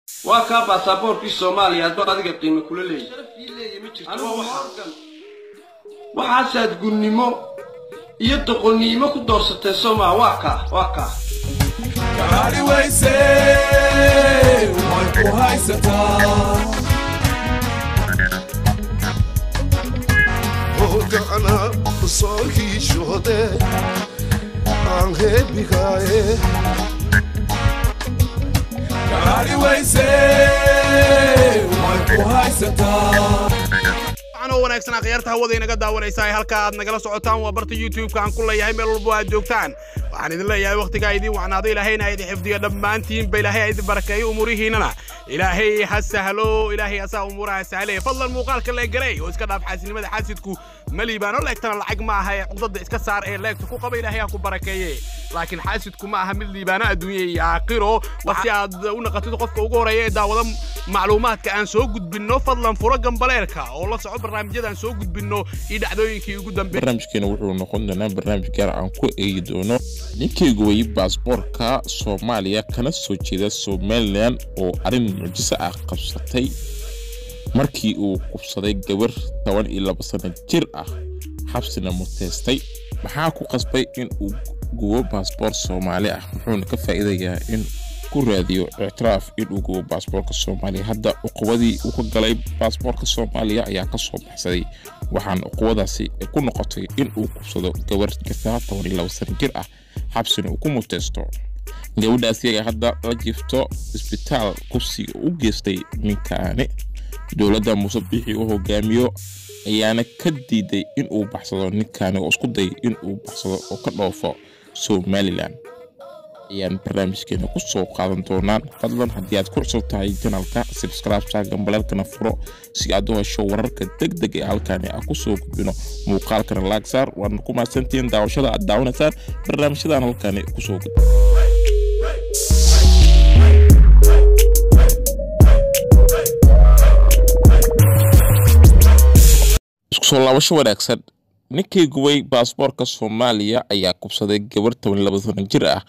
waa kaa baasaboorkii soomaaliya hadduu adiga qiimo kula leeyahay waxaasaad gunnimo iyo doqonnimo ku doorsatee soomaa waa kaa waa kaa kaali wayse way ku haysataa hogana soo hiishode aan heebigaaye kaali wayse way ku haysataa oo wanaagsan akhyaarta hawada inaga daawanaysa ee halka aad nagala socotaan waa barta youtube-ka aan ku leeyahay meel walbo aad joogtaan waxaan idin leeyahay wakhtigaa idiin wacnaado ilaahayna idin xifdiyo dhammaantiinba ilaahay ha idin barakeeyo umuurihiinnana ilaahay ha sahlo ilaahay asaa umuuraha sahlay fadlan muuqaalka leegaray oo iska dhaaf xaasilnimada xaasidku ma liibaano leegtana lacag ma aha ee cugdada iska saar ee leegta ku qaba ilaahay ha ku barakeeye laakiin xaasidku ma aha mid liibaano adduunya iyo aakhiro si aad u naqatid qofka ugu horeeya ee daawada macluumaadka aan soo gudbinno fadlan furo gambaleelka oo la soco barnaamijyada aan soo gudbinno iyo dhacdooyinkii ugu dambeeyay barnaamijkeena wuxuu noqon doonaa barnaamij gaar aan ku eegi doono ninkaygu wayey baasboorka soomaaliya kana soo jeeda somalilan oo arrin mucjiso ah qabsatay markii uu qubsaday gabar toban iyo laba sano jir ah xabsina muteystay maxaa ku qasbay in uu gubo baasboor soomaali ah wuxuuna ka faa'iidayaa in ku raadiyo ictiraaf inuu gubo baasboorka soomaaliya hadda uqubadii uu ka galay baasboorka soomaaliya ayaa ka soo baxsaday waxaana uqubadaasi ku noqotay in uu kubsado gabar jirtaa toban iyo laba sano jir ah xabsina uu ku muteysto gabadhaasi ayaa hadda la jiifto isbitaal kubsiga u geystay ninkaani dowladda muuse bixi uu hogaamiyo ayaana ka diiday in uu baxsado ninkaani oo isku dayay in uu baxsado oo ka dhoofo somalilan ayaan barnaamijkeena ku soo qaadan doonaan fadlan haddii aad ku cusub tahay janalka sabscribesa gambaleelkana furo si aad u hesho wararka deg deg ee halkaani aan ku soo gudbino muuqaalkana laagsaar waadna ku mahadsantihiin daawashada aad daawanaysaan barnaamijyadan halkaani kusoo gudbino isku soo laabasho wanaagsan ninkii gubay baasboorka soomaaliya ayaa kubsaday gabar toban laba sano jir ah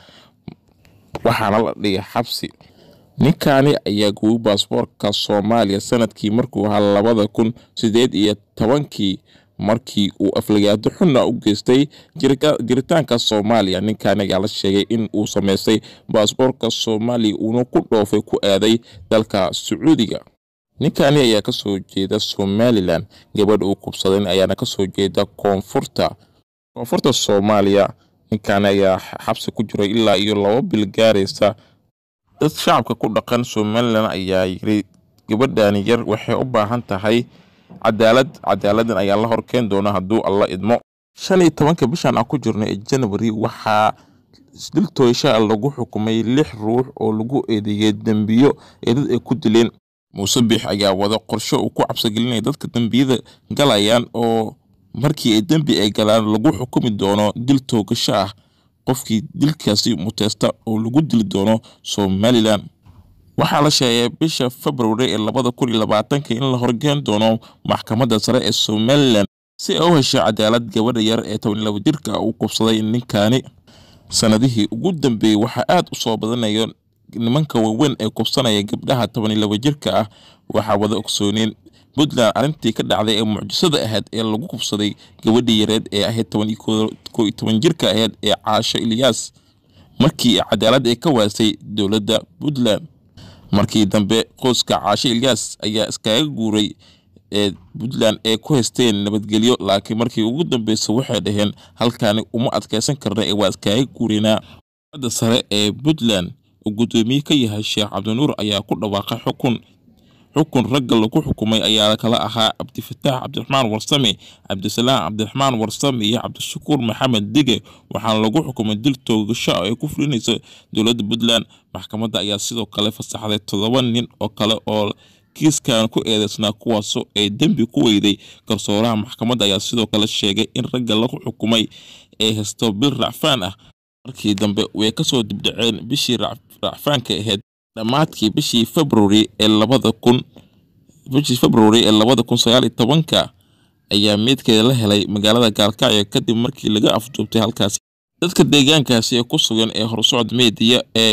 waxaana la dhigay xabsi ninkaani ayaa gubay baasboorka soomaaliya sanadkii markuu ahaa labada kun sideed iyo tobankii markii uu aflagaado xunna u geystay jiritaanka soomaaliya ninkaani ayaa la sheegay in uu samaystay baasboorka soomaaliya uuna ku dhoofay ku aaday dalka sacuudiga ninkaani ayaa ka soo jeeda somalilan gabadha uu kubsaday ayaana ka soo jeeda koonfurta koonfurta soomaaliya ninkaani ayaa xabsi ku jiray ilaa iyo laba bil gaaraysa dad shacabka ku dhaqan somalilan ayaa yiri gabadhaani yar waxay u baahan tahay cadaalad cadaaladan ayaa la horkeen doona hadduu alla idmo shan iyo tobanka bishan aan ku jirno ee janwari waxaa diltooysha lagu xukumay lix ruux oo lagu eedeeyey dembiyo ee dad ay ku dileen muuse biix ayaa wada qorsho uu ku cabsigelinaya dadka dembiyada galayaan oo markii ay dembi ay galaan lagu xukumi doono dil toogasho ah qofkii dilkaasi muteysta oo lagu dili doono somalilan waxaa la sheegay bisha februari ee labada kun iyo labaatanka in la horgeen doono maxkamadda sare ee somalilan si ay u hesho cadaalad gabadha yar ee toban laba jirka uu kubsaday ninkaani sanadihii ugu dambeeyey waxaa aad u soo badanayo nimanka waaweyn ee kubsanaya gabdhaha toban iyo laba jirka ah waxaa wada ogsooneen puntland arrintii ka dhacday ee mucjisada ahayd ee lagu kubsaday gabadhii yareed ee ahayd toban iyo koo iyo toban jirka ahayd ee caasho ilyaas markii cadaalad ay ka waasay dowladda puntland markii dambe qoyska caasho ilyaas ayaa iskaga guuray ee puntland ee ku haysteen nabadgelyo laakiin markii ugu dambeysa waxay dhaheen halkaani uma adkaysan karna ee waa iskaga guureynaa da sare ee puntland uu guddoomiye ka yahay sheekh cabdinuur ayaa ku dhawaaqay xukun xukun ragga lagu xukumay ayaa kala ahaa cabdifataax cabdiraxmaan warsame cabdisalaam cabdiraxmaan warsame iyo cabdishakuur maxamed dige waxaana lagu xukumay dil toogasho ay ku fulinaysa dowladda puntland maxkamadda ayaa sidoo kale fasaxday toddoba nin oo kale oo kiiskan ku eedeysnaa kuwaasoo ay dembi ku weyday garsooraha maxkamadda ayaa sidoo kale sheegay in ragga lagu xukumay ay haysto bil racfaan ah markii dambe way kasoo dibdhaceen bishii racfaanka ahayd dhammaadkii bishii februari ee labada kun bishii februari ee labada kun sagaal iyo tobanka ayaa meydkeeda la helay magaalada gaalkacyo kadib markii laga afduubtay halkaasi dadka deegaankaasi ee ku sugan ee horsocod meediya ee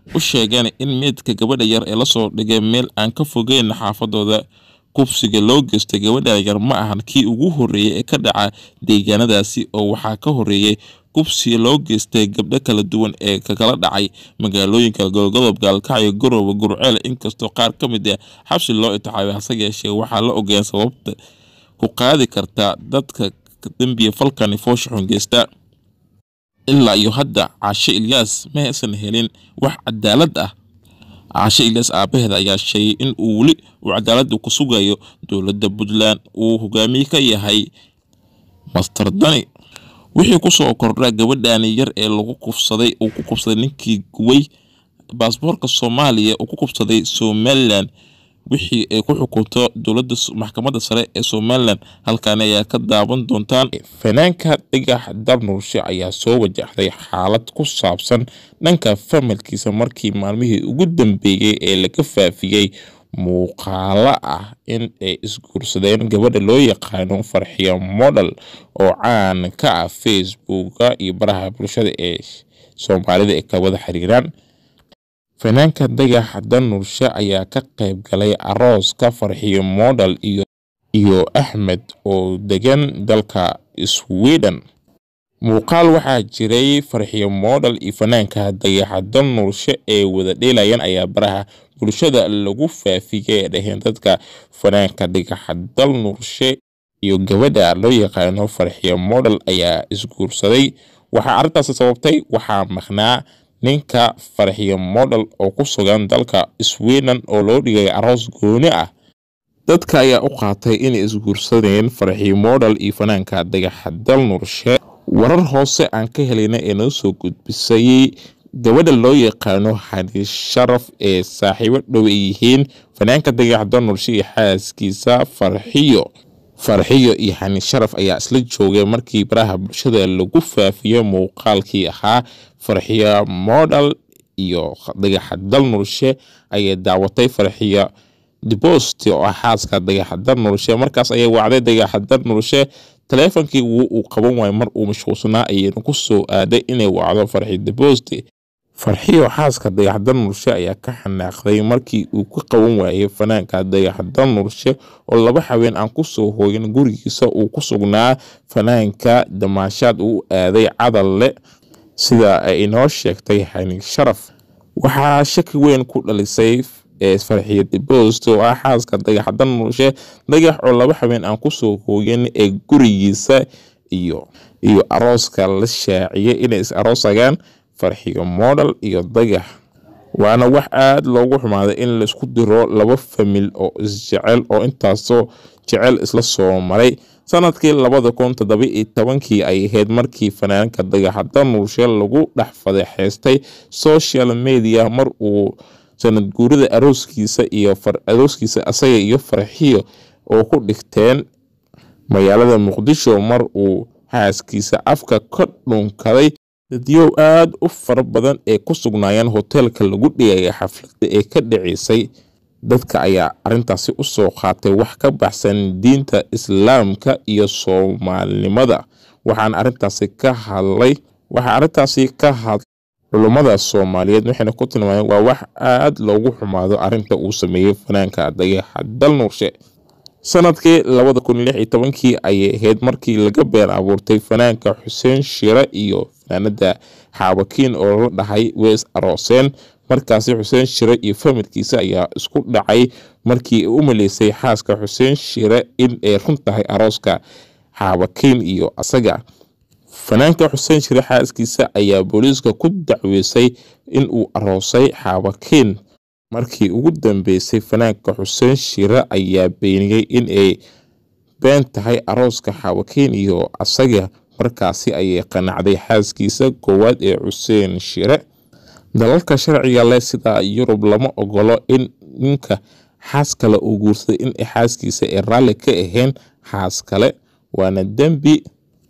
u sheegeen in meydka gabadha yar ee lasoo dhigay meel aan ka fogeyn xaafadooda kubsiga loo geystay gabadha yar ma ahan kii ugu horreeyey ee ka dhaca deegaanadaasi oo waxaa ka horreeyey kubsi loo geystay gabdho kala duwan ee kakala dhacay magaalooyinka golgodob gaalkacyo garowe gurceel inkastoo qaar ka mid ah xabsi loo itixaabay hase yeeshee waxaa la ogeyn sababta ku qaadi karta dadka dembiya falkani foosha xun geysta ilaa iyo hadda caashe ilyaas ma aysan helin wax cadaalad ah caashe ilyaas aabaheeda ayaa sheegay in uu weli uu cadaaladda ku sugayo dowladda puntland uu hogaamiye ka yahay master dani wixii kusoo kordha gabadhani yar ee lagu kufsaday uu ku kufsaday ninkii guway baasboorka soomaaliya uu ku kufsaday somalilan wixii ay ku xukunto dowladda maxkamadda sare ee somalilan halkaani ayaa ka daawan doontaan fanaanka dhigax darnurshe ayaa soo wajahday xaalad ku saabsan dhanka familkiisa markii maalmihii ugu dambeeyey ee laga faafiyey muuqaalo ah in ay isguursadeen gabadha loo yaqaano farxiyo model oo caan ka ah facebooka iyo baraha bulshada ee soomaalida ee ka wada xiriiraan fanaanka dagax danurshe ayaa ka qayb galay arooska farxiyo model iyo iyo axmed oo degan dalka sweden muuqaal waxaa jiray farxiyo model iyo fanaanka dagaxa danurshe ee wada dheelayaan ayaa baraha bulshada lagu faafiyey ee dhaheen dadka fanaanka dhigaxa dalnurshe iyo gabadha loo yaqaano farxiyo model ayaa isguursaday waxaa arrintaasi sababtay waxaa maqnaa ninka farxiyo model oo ku sugan dalka sweden oo loo dhigay aroos gooni ah dadka ayaa u qaatay inay isguursadeen farxiyo model iyo fanaanka dagaxa dalnurshe warar hoose aan ka helayna ee noo soo gudbisay gabadha loo yaqaano xani sharaf ee saaxiibo dhow ay yihiin fanaanka dagax danurshe iyo xaaskiisa farxiyo farxiyo iyo xani sharaf ayaa isla joogay markii baraha bulshada lagu faafiyey muuqaalkii ahaa farxiyo model iyo dagaxa dalnurshe ayay daawatay farxiyo debost oo ah xaaska dagaxa dalnurshe markaas ayay wacday dagaxa dalnurshe taleefonkii wuu uu qaban waayay mar uu mashquulsanaa ayayna ku soo aaday inay wacdo farxiyo debost farxiyo xaaska dagax dalnurshe ayaa ka xanaaqday markii uu ka qaban waayay fanaanka dagax dalnurshe oo laba haween aan kusoo hooyin gurigiisa uu ku sugnaa fanaanka damaashaad uu aaday cadalle sida ay inoo sheegtay xani sharaf waxaa shaki weyn ku dhalisay ee farxiyo debost oo ah xaaska dagax dalnurshe dagax oo laba haween aan kusoo hooyin ee gurigiisa iyo iyo arooska la shaaciyay inay is aroosagaan farxiyo model iyo dagax waana wax aada loogu xumaaday in laisku diro laba famil oo isjecel oo intaasoo jecel isla soo maray sanadkii labada kun toddoba iyo tobankii ay ahayd markii fanaanka dagaxa danurshe lagu dhex fadeexeystay social media mar uu sanad guurida arooskiisa iyo arooskiisa asaga iyo farxiyo oo ku dhigteen magaalada muqdisho mar uu xaaskiisa afka ka dhunkaday dadyow aada u fara badan ee ku sugnaayeen hoteelka lagu dhigaya xafladda ee ka dhaceysay dadka ayaa arrintaasi u soo qaatay wax ka baxsan diinta islaamka iyo soomaalinimada waxaan arrintaasi ka hadlay waxaa arrintaasi ka hadlay culummada soomaaliyeed waxayna ku tilmaameen waa wax aada loogu xumaado arrinta uu sameeyey fanaanka dagaxa dalnurshe sanadkii labada kun lix iyo tobankii ayay ahayd markii laga been abuurtay fanaanka xuseen shire iyo fanaanada xaabakiin oo la dhahay weys arooseen markaasi xuseen shire iyo familkiisa ayaa isku dhacay markii u maleysay xaaska xuseen shire in ay run tahay arooska xaabakiin iyo asaga fanaanka xuseen shire xaaskiisa ayaa booliiska ku dacweysay in uu aroosay xaabakiin markii ugu dambeysay fanaanka xuseen shire ayaa beeniyey in ay been tahay arooska xaawakiin iyo asaga markaasi ayay qanacday xaaskiisa koowaad ee xuseen shire dalalka sharciga leh sida yurub lama ogolo in ninka xaas kale uu guursaday in xaaskiisa ay raalli ka ahayn xaas kale waana dembi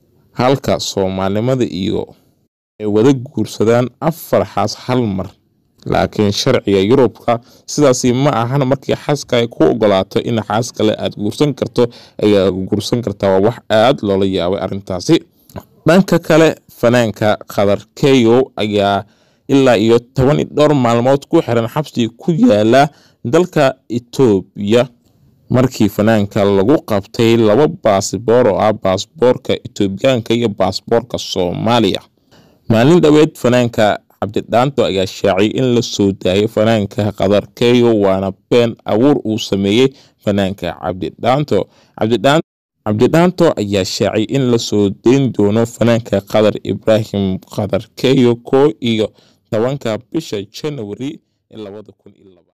halka soomaalinimada iyo ay wada guursadaan afar xaas hal mar laakiin sharciga yurubka sidaasi ma ahan markii xaaska ay ku ogolaato in xaas kale aad guursan karto ayaa guursan kartaa waa wax aada loola yaabay arrintaasi dhanka kale fanaanka khadar keyo ayaa ilaa iyo toban iyo dhowr maalmood ku xiran xabsi ku yaala dalka etoobiya markii fanaanka lagu qabtay laba baasboor oo ah baasboorka etoobiyaanka iyo baasboorka soomaaliya maalin dhoweed fanaanka cabdidhaanto ayaa shaaciyay in la soo daayay fanaanka qadarkeeyo waana been abuur uu sameeyey fanaanka cabdidhaanto cabdidhaanto ayaa shaaciyay in la soo dayn doono fanaanka qadar ibraahim qadarkeeyo koo iyo tobanka bisha janawari labada kun iyo laba